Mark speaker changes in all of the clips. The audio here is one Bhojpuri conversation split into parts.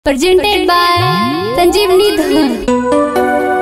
Speaker 1: presented by Sanjeevani Dhar.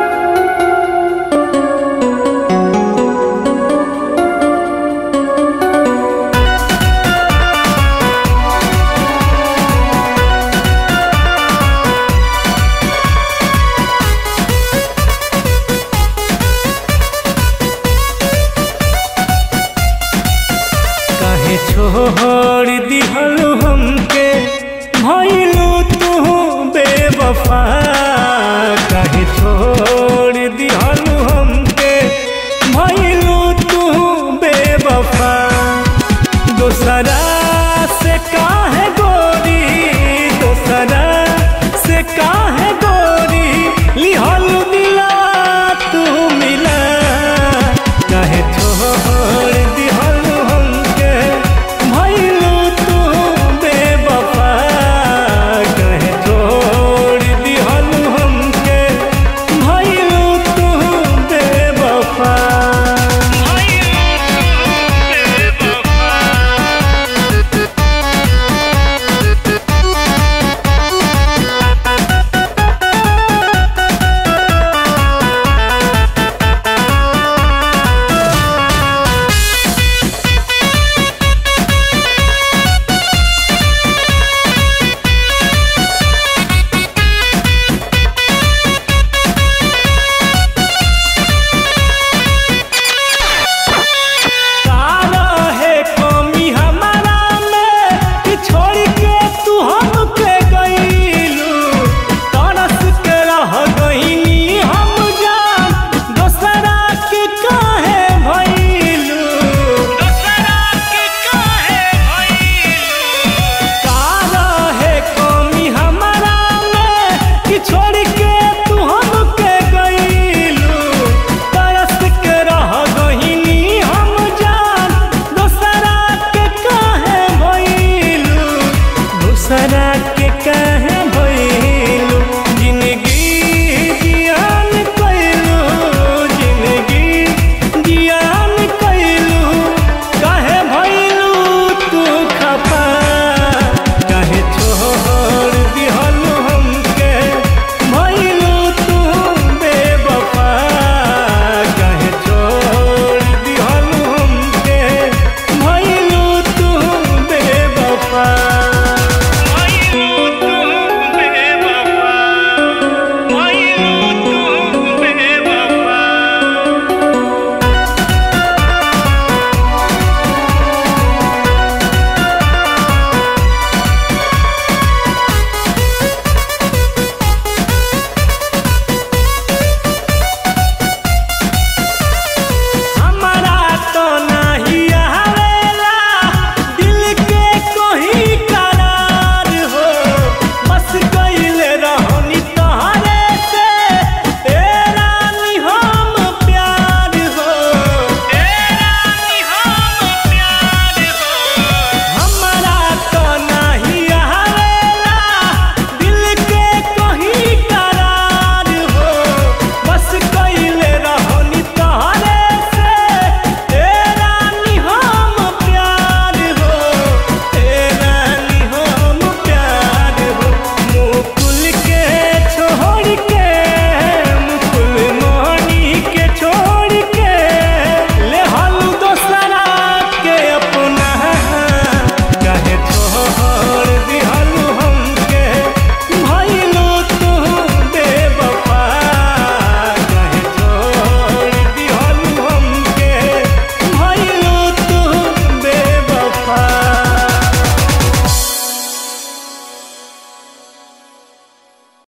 Speaker 2: काहे छोड़ दिहलु हमके भइलु तू बेवफा काहे छोड़ दिहलु हमके भइलु तू बेवफा दोसरा से काहे गोरी दोसरा से काहे गोरी लिहलु दिला तू मिला काहे छोड़ दिहलु हमके भइलु तू बेवफा काहे छोड़ दिहलु हमके भइलु तू बेवफा सारा है कमी हमारा में कि छोड़ के तू हमके गईलू तरस के रह गईनी हम जान दोसरा के काहे भइलू दोसरा के काहे भइलू सारा है कमी हमारा में कि छोड़ के तू हमके गईलू तरस के रह गईनी हम जान दोसरा के काहे भइलू दोसरा के काहे